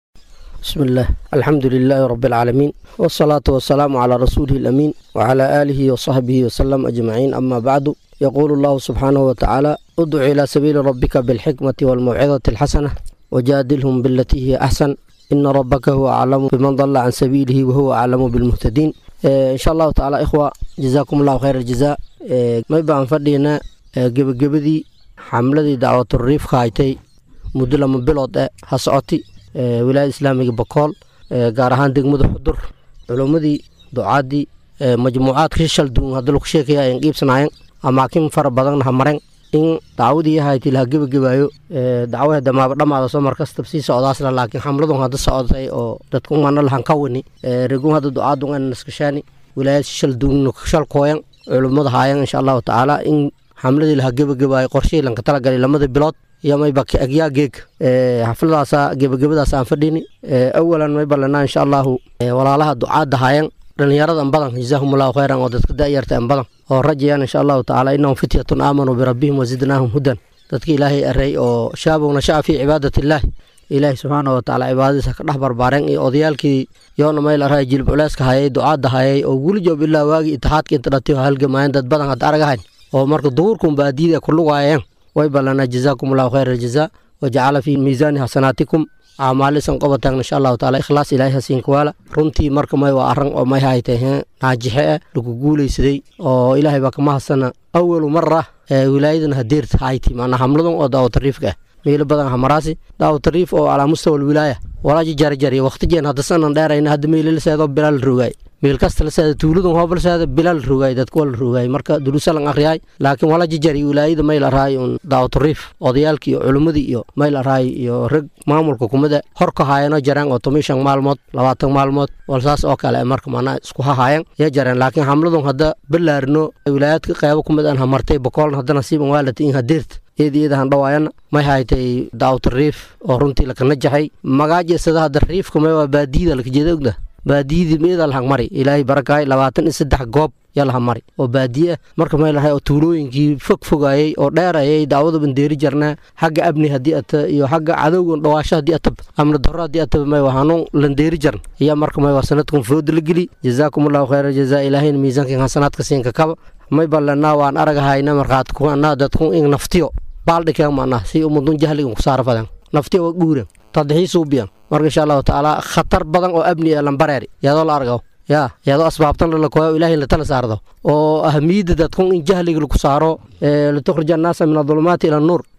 بسم الله الحمد لله رب العالمين والصلاة والسلام على رسوله الأمين وعلى آله وصحبه وسلم أجمعين أما بعد يقول الله سبحانه وتعالى ادع إلى سبيل ربك بالحكمة والموعظة الحسنة وجادلهم بالتي هي أحسن إن ربك هو أعلم بمن ضل عن سبيله وهو أعلم بالمهتدين إيه إن شاء الله تعالى إخوة جزاكم الله خير الجزاء إيه ما يبقى فردينا جب جبدي حملة دعوة الريف خايتي مدلة من بلاد هسعتي wilaayada islaamiga bakool gaar ahaan degmada xudur culummadii ducaadii majmuucaadka shishal duun hadda lagu sheekaya ayan qiibsanaayeen amaakin fara badanna ha mareen in dacwadii ahayti laha gebagabaayo dacwaha damaaba dhammaada soo markastab sii socdaasla laakiin xamladun hadda socotay oo dadku mana lahan ka wani regun hadda ducaadun an naskashaani wilaayad shishal duun shal kooyan culummada haayan insha allahu tacaala in xamladii laha gebagabaayo qorshihii lanka talagalay lamada bilood iyo mayba agyaa geeg xafladaasa gebagabadaas aan fadhini awalan mayba lanaa insha allahu walaalaha ducaadda haayan dhalinyaradan badan jazaahumullahu khayran oo dadka da'yarta an badan oo rajayaan insha allahu tacaala innahum fityatun aamanuu birabbihim wazidnaahum hudan dadka ilaahay array oo shaabowna shaca fii cibaadati illaahi ilaahi subxaana wa tacaala cibaadadiisa ka dhex barbaareen iyo odayaalkii yoona mayl array jilib culeyska hayay ducaadda hayay oo weli joob ilaa waagii itixaadka inta dhatay oo halgamaayeen dad badan hadda aragahayn oo marka duhurkun baadiyada ku lugaayeen way ballanaa jazaakum allahu khayra aljazaa wajacala fii miisaani xasanaatikum acmaalisan qobataan insha allahu taala ikhlaas ilaahay hasiinka waala runtii marka may waa arran oo may haytay naajixe ah lagu guulaysaday oo ilaahay baa kama hasana awalu mara ee wilaayadan hadeerta hayti maanaa hamladan oo daawatariifka ah meelo badan hamaraasi daawatariif oo calaa mustawa alwilaaya walaaji jarjariya waqtijeen hadda sanan dheerayna hadda meelalaseedo bilaal rogaay meel kasta laseeda tuuladun hoobalseeda bilaal rogaay dadka waa la rogaay marka duruusalan akriyaay laakiin wala jijari wilaayada mayl araay un daawatariif odayaalkii iyo culimmadii iyo mayl araay iyo rag maamulka kumida hor ka haayano jareen oo toban shan maalmood labaatan maalmood walsaas oo kale marka manaa isku hahaayeen ya jareen laakiin xamladun hadda balaarino wilaayaadka qeybo kumid aan hamartay bokoolna hadda nasiiban waalata in hadeerta iyada iyadahan dhawaayana may haytay daawatariif oo runtii lakana jaxay magaajisada hadda riifka may waa baadiyada lakajeeda ogda baadiyadii meeda lahang mari ilaahay barakaay labaatan iyo saddex goob yaa laha mari oo baadiye ah marka may lahay oo tuulooyinkii fog fogaayey oo dheerayay daawada bandeeri jarnaa xagga abni haddii ata iyo xagga cadowgan dhawaasho haddii ataba amni darro haddii ataba may waa hanuun landeeri jarn iyo marka may waa sanadkun fooda la geli jazaakum allahu khayra jazaa ilaahayna miisaankan hasanaadka siinka kaba may ballanaa waan aragahayna markaad kuanaa dadku in naftiyo baaldhikeen maanaa si umadun jahligan ku saara fadan naftiyo waa guuran tadixii suubiyan marka insha allahu tacaala khatar badan oo abni ee lambareeri iyadoo la argo ya iyadoo asbaabtan lalakoyo ilahay latala saardo oo ahamiyadda dadkun in jahliga laku saaro litukhrija annaasa min adulumaati ila nuur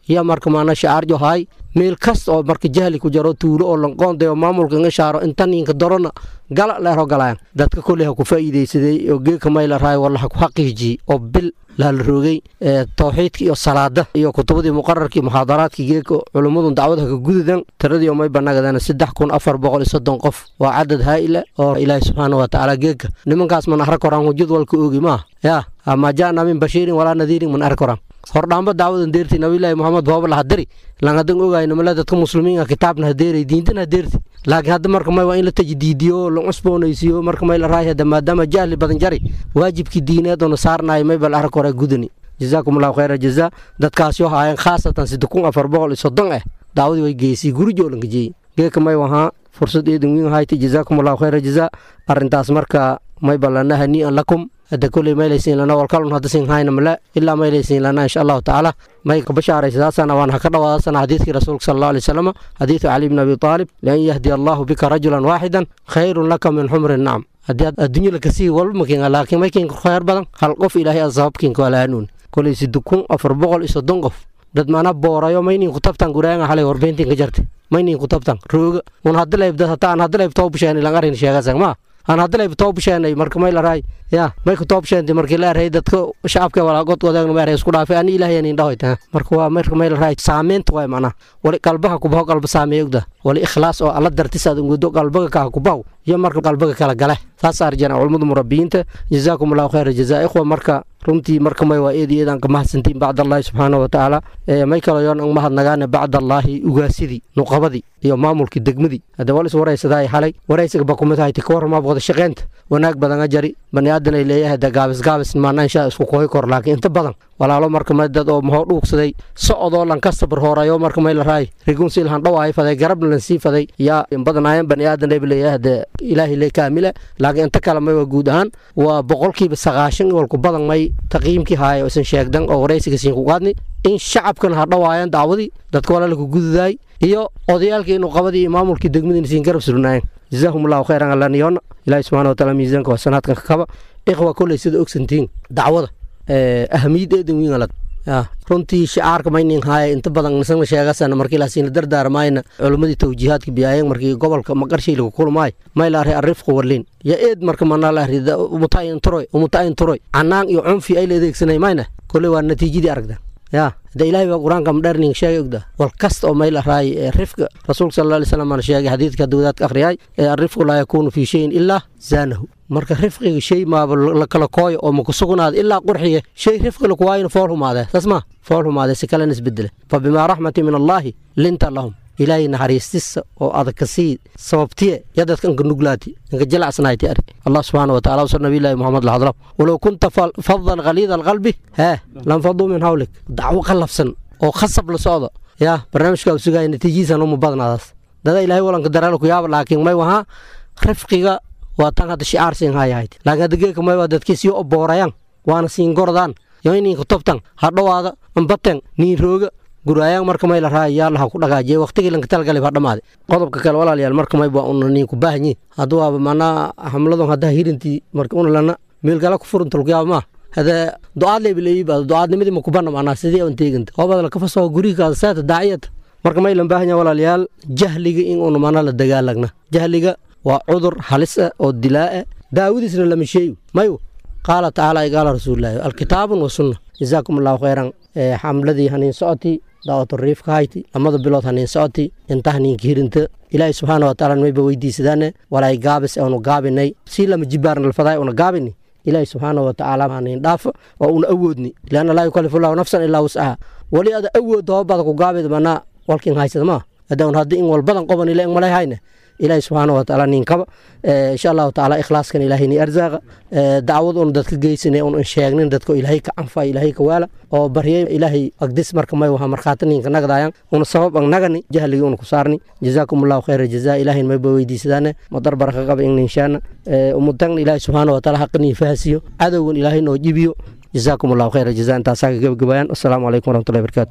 iyo marka maana shacaarjo haay meel kasta oo marka jahli ku jaro tuulo oo lanqoonday oo maamulka inga shaaro inta ninka dorona gala leero galayaan dadka kolley ha ku faa'iidaysaday oo geeka mayla raay walla ha ku xaqiijiyey oo bil laala roogay tawxiidka iyo salaada iyo kutubadii muqararkii muxaadaraadkii geeka culummadu dacwad haka gududan tiradii may banagadana saddex kun afar boqol iyo soddon qof waa cadad haa'ila oo ilaahi subxaana wa tacaala geeka nimankaas man arag koraan hujad walka oogi maaha yaa ama jaana min bashiirin walaa nadiirin man arag koraan hordhaamba dacwadan deerti nabilaahi moxamed booba lahadiri langadan ogayno male dadka muslimiinka kitaabna hadeeray diintana hadeerti laakiin hadda marka may waa in la tajdiidiyo la cusboonaysiiyo marka may la raay hadda maadaama jahli badan jari waajibkii diineed oo na saarnaay may bal arag hore gudani jazaakum allahu khayra jazaa dadkaasi oo haayeen khaasatan sidde kun afar boqol iyo soddon ah dacwadii way geysay gurijo lanka jeeyey geeka may wahaa fursad eedan wiin hayta jazaakum allahu khayra jazaa arrintaas marka may balana hanii'an lakum hadda koley maylaysiin lana walkalun hadda sin hayna male ilaa maylaysiin lana insha allahu tacaala may ka bashaaraysaasana waan haka dhawaadasana xadiidkii rasuulka sala allahu alay wasalam xadiidu cali bni abi taalib lian yahdiya allahu bika rajulan waaxidan khayrun laka min xumri nacam haddii adduunya lakasii walba makinga laakiin may kinka khayr badan hal qof ilaahay a sababkinka waa lahanuun koley sidde kun afar boqol iyo soddon qof dad mana boorayo maynin ku tabtan guraanga xalay warbeentin ka jarte maynin ku tabtan rooga un hadda leybdad hataa aan hadda leyb toobusheeni lang arin sheegasag maa aan hadda leyb toobusheennay marka may la raay ya may ku toobsheentay markii la erhay dadka shacabka walaa god wadaagna ma erhay isku dhaafay ani ilaahay anin dhahoy taa marka waa marka may la raay saameynta waay macnaha wali qalbaha kubaho qalba saameeya ogda wali ikhlaas oo alla dartis aad ungudo qalbaga kaa kubaho iyo marka qalbaga kala gale saas arjana culimmada murabbiyiinta jazaakum allahu khayra jazaa ikhwa marka runtii marka may waa eed eedaan ka mahadsantiin bacd allaahi subxaana wa tacaala may kalo yoon ang mahadnagaane bacd allaahi ugaasidii nuqabadii iyo maamulkii degmadii hadda wal is waraysadaay xalay waraysiga ba kumid hayta ka warramaab wada shaqeynta wanaag badan a jari bani aadan ay leeyahay da gaabis gaabis maana inshaa isku kohi kor laakiin inta badan walaalo marka may dad oo mahoo dhuugsaday socodoo lan ka sabar hoorayo marka may la raay rigunsi ilhan dhawaay faday garabna lan sii faday yaa badanaayan bani aadan ay leeyahay de ilaahi le kaamila laakiin inta kale may waa guud ahaan waa boqolkiiba sagaashan walku badan may taqiimkii haaya isan sheegdan oo waraysiga siin ku qaadni in shacabkan ha dhawaayaan dacwadii dadka walaalku gududaay iyo odayaalkii inuu qabadii iyo maamulkii degmadii siin garab surnaayeen jazaahum allahu khayran alaniyoona ilaahi subxana wataala miisaanka waa sanaadkan ka kaba ikhwa kolley sida ogsantiin dacwada ahamiyad eedan wiin alad runtii shicaarka maynin haaya inta badan nisana sheegasana markii laasiina dardaarmayna culimmadii tawjiihaadka biyaayeen markii gobolka maqarshii lagu kulmaay may laari arrifqu warlin ya eed marka manaa laari umutayin turoy umutayin turoy canaan iyo cunfi ay la adeegsanay mayna kolley waa natiijadii aragda ya hada ilaahay baa qur-aanka madherning sheegay ogda wal kasta oo mayl araay ee rifka rasuulka sala alla alay slam aan sheegay xadiidka hadda wadaadka akhriyay ee arrifqu laa yakuunu fii shayin ilaa zaanahu marka rifqiga shay maaba la kala kooyo oo maku sugnaada ilaa qurxiya shay rifqi lakuwaayna fool humaadee saas ma fool humaadee si kalena isbedele fa bimaa raxmati min allaahi linta lahum ilaahay naxariistisa oo adag ka sii sababtiye ya dadka inka nuglaati inka jilacsanaayti ari allah subxaana wa tacala wasal nabiy llaahi moxamed laxadlam walow kunta fadan khaliida alqalbi hee lanfaduu min hawlik dacwo qallafsan oo khasab la socdo yaa barnaamijkaa u sugaya natiijihiisan uma badnaadaas dada ilaahay walanka dareela ku yaaba laakiin may wahaa rifqiga waa tan hadda shicaar siin hayahayd laakiin hadda geeka may waa dadkii sii oboorayaan waana siin gordaan yoininka tobtan hadhowaada ambaten niin rooga guraayaan marka may la raaya yaalaha ku dhagaajiya waqtigii lanka talgalay baa dhamaaday qodobka kale walaalayaal marka may baa una niin ku baahanyi hadda waaba manaa hamladon haddaa hirintii marka una lana meelgala ku furunta lagu yaaba maa hada ducaad leebileeyiba ducaadnimadii ma kubana manaa sidii aan teeganta hoobada la kafasaho gurigaada saata daaciyata marka may lan baahan yahay walaalayaal jahliga in una mana la dagaalagna jahliga waa cudur halis ah oo dilaa ah daawadiisna lama sheeyo mayu qaala tacaala ay qaala rasuulilaahi alkitaabun wa sunna jazaakum allahu khayran xamladii haniin socoti daawatu riifka hayti lamada bilood haniin socoti inta haniinka hirinta ilaahi subxaana wa tacaala mayba weydiisadaane walaay gaabis aanu gaabinay sii lama jibaarna lafadaay una gaabini ilaahi subxaana wa tacaala haniin dhaafo oo una awoodni lianna laa yukallifu llahu nafsan ilaa wuscaha wali ada awood hoobada ku gaabid manaa walkin haysada maa haddaan haddi in walbadan qoban ila malay hayne ilaahi subxaana wa tacaala ninkaba insha allahu tacaala ikhlaaskan ilaahay ni arzaaqa dacwad un dadka geysane un sheegnin dadka ilaahay ka canfa ilaahay ka waala oo baryay ilaahay agdis marka may waha markhaati ninka nagdaayan una sabab ang nagani jahligii una ku saarni jazaakum allahu khayra jazaa ilaahin mayba weydiisadaane madar baraka qaba in ninshaana umutagna ilaahi subxaana wa tacaala haqanii fahasiyo cadowgan ilaahay noo jibiyo jazaakum allahu khayra jazaa intaasaa ka gebagabayaan assalaamu calaykum waraxmatullahi barakaatu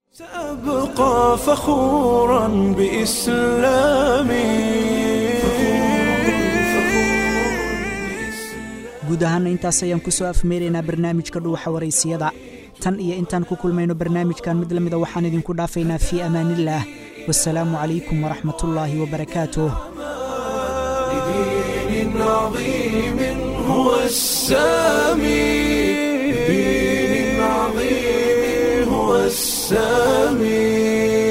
سأبقى فخورا بإسلامي guud ahaana intaas ayaan ku soo afmeeraynaa barnaamijka dhuuxa waraysiyada tan iyo intaan ku kulmayno barnaamijkan mid la mida waxaan idinku dhaafaynaa fii amaanillaah wasalaamu calaykum waraxmatullaahi wabarakaatuh دين عظيم هو السامي دين عظيم هو السامي